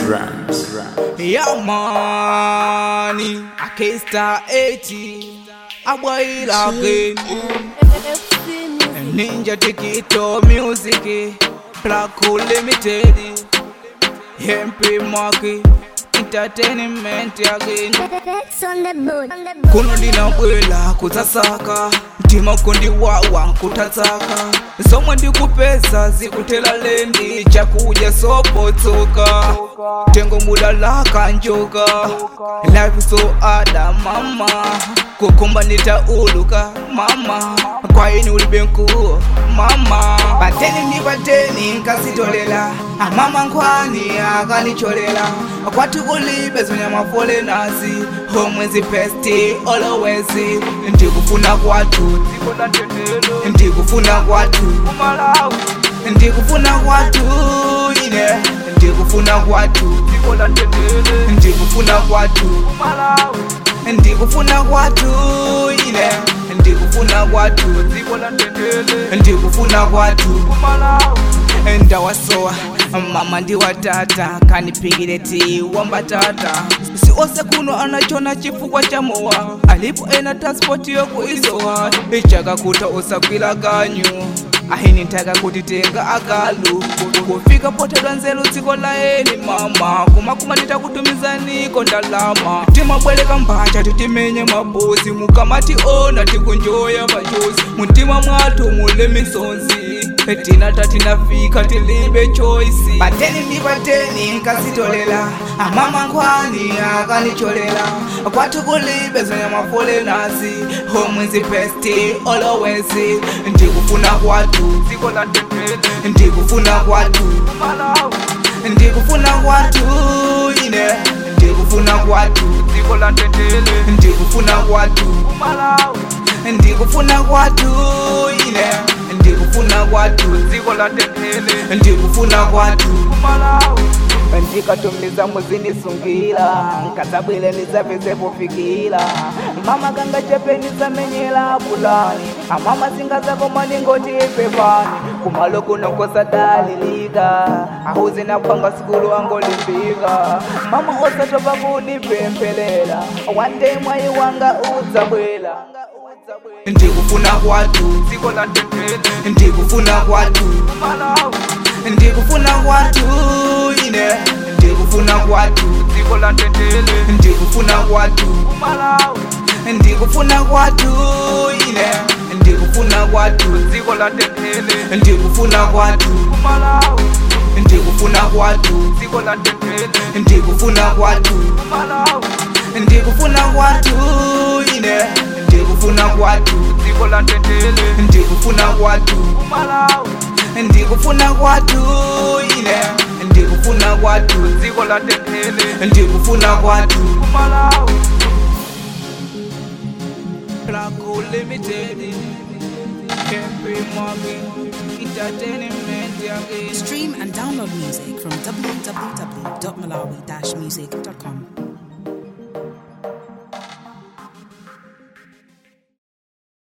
Rams. Yeah, money. I can't start 80. I boil again. Ninja Tikito music. Black Hole Limited. MP Market. Entertainment again. That's on the boat. On the boat. kuno ndinabwela kudzasaka mtima kundiwawa nkutatsaka zomwe ndikupeza zikutela lendi chakudya sobotsoka tengo mulalaka njoka life so ada mama kukumba nditauluka mama kwaini ulibe nkuu mama pateni ndi pateni nkasitolela amama nkhwani akanicholela kwati kulibe zonyamafole nazi homwezi pesti always ndikufuna kwathu ndikufuna kwathu ndikufuna kwathu ine ndikufuna kwathu ndikufuna kwathu ndikufuna kwathu ine ndikufuna kwathu ndikufuna kwathu ndawasowa mama ndiwatata kanipigire ti wambatata si ose kuno anachona chifukwa cha mowa alipo ena transport yokuisowa ichakakuta usagwila kanyu ahini ntaka kutitenga akalu kufika potedwa nzelu dziko laeni mama kumakuma titakutumizaniko ndalama timabweleka mbacha titimenye mabosi mukamationa tikunjoya vachosi mutima mwathu mule misonzi tina tatinafika tilibe choisi pateni ndi pateni nkasitolela amama nkhwani akanicholela kwathu kulibe zonyamafole nasi homwezi pesti always ndikufuna kwathu ndikufuna kwathu ndikufuna kwathu ine ndikufuna kwathu ndikufuna kwathu ndikufuna kwathu ine ndikufuna kwathu ndikufuna kwathu ndikatumiza muzinisungira nkazabwile nizapeze pofikira mama kanga chepe nizamenyela bulani amama singazakoma ningoti pepani kumalo kuno kosadalilika ahuzi napanga sikulu angolimbika mama osatopa kudipempelela one day mwayi wanga udzabwela ndikufuna kwathu ndikufuna kwathu ndikufuna kwathu ine ndikufuna kwathu ndikufuna kwathu ndikufuna kwathu ine ndikufuna kwathu ndikufuna kwathu ndikufuna kwathu ndikufuna kwathu ndikufuna kwathu ine ndikufuna kwathu ndikufuna kwathu ndikufuna kwathu ine ndikufuna kwathu ndikufuna kwathu Black Hole Limited Campy Market Entertainment again Stream and download music from www.malawi-music.com.